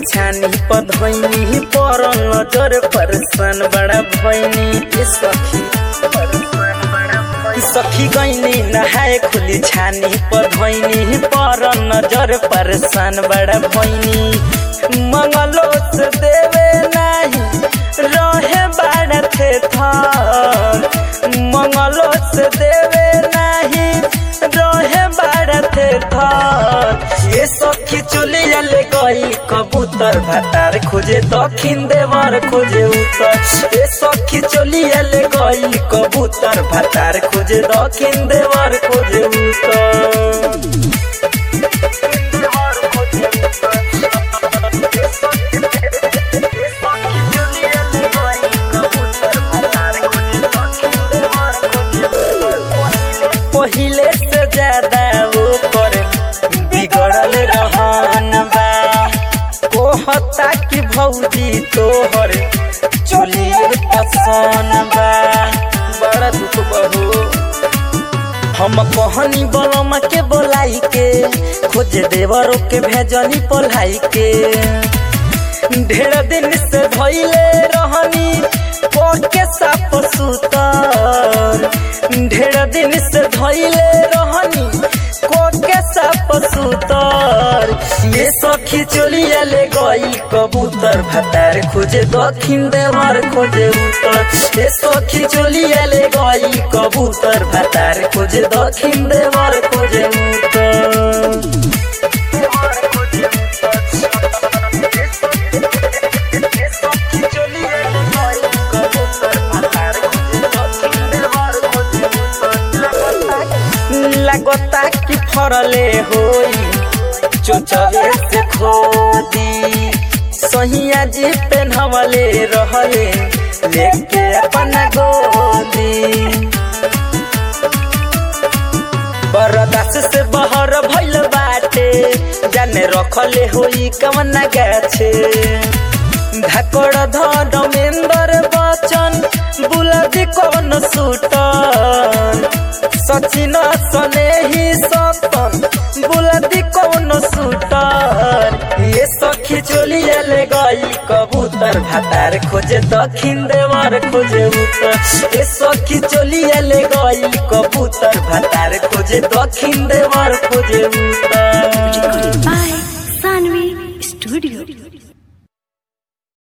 छानी पर धोइनी पर नजर परसान बड़ा भैनी ए सखी सखी गईनी नहाए खुली छानी पर धोइनी पर नजर परसान बड़ा भैनी मंगलो से देवे नाही रहे बाड़ा थे थर मंगलो से देवे नाही रहे बाड़ा थे थर ये सखी चुलिया ले गई कबूतर भातार खोजे दक्षिण देवर खोजे उत्तर ये सखी चुलिया ले गई कबूतर भातार खोजे दक्षिण देवर खोजे उत्तर पहिले से ज्यादा ऊपर बिगड़ल रहन बा कहता कि भौजी तोहर चलिए पसंद बा बड़ा दुख बहु हम कहनी बलमा के बोलाई के खोज देवरों के भेजनी पलाई के ढेर दिन से भइले रहनी के साप सुतर ढेर दिन से धइले रहनी के साप सुतर ये सखी चलिया ले गई कबूतर भातार खोजे दक्षिण देवर खोजे उत्तर ये सखी चलिया ले गई कबूतर भातार खोजे दक्षिण देवर खोजे उत्तर लगता कि फरले होई चोचवे से खोदी सहिया जी पेन्हवले रहले लेके अपना गोदी बरदास से बहर भइल बाटे जाने रखले होई कमना गाछे धाकड़ धमेंद्र बचन बुलादी कौन सुटर सचिन सने ही सपन बुलादी कौन सुटर ये सखी चोलिया ले गई कबूतर भातार खोजे दक्षिण देवर खोजे उत्तर ये सखी चोलिया ले गई कबूतर भातार खोजे दक्षिण देवर खोजे उत्तर By Sanvi Studio.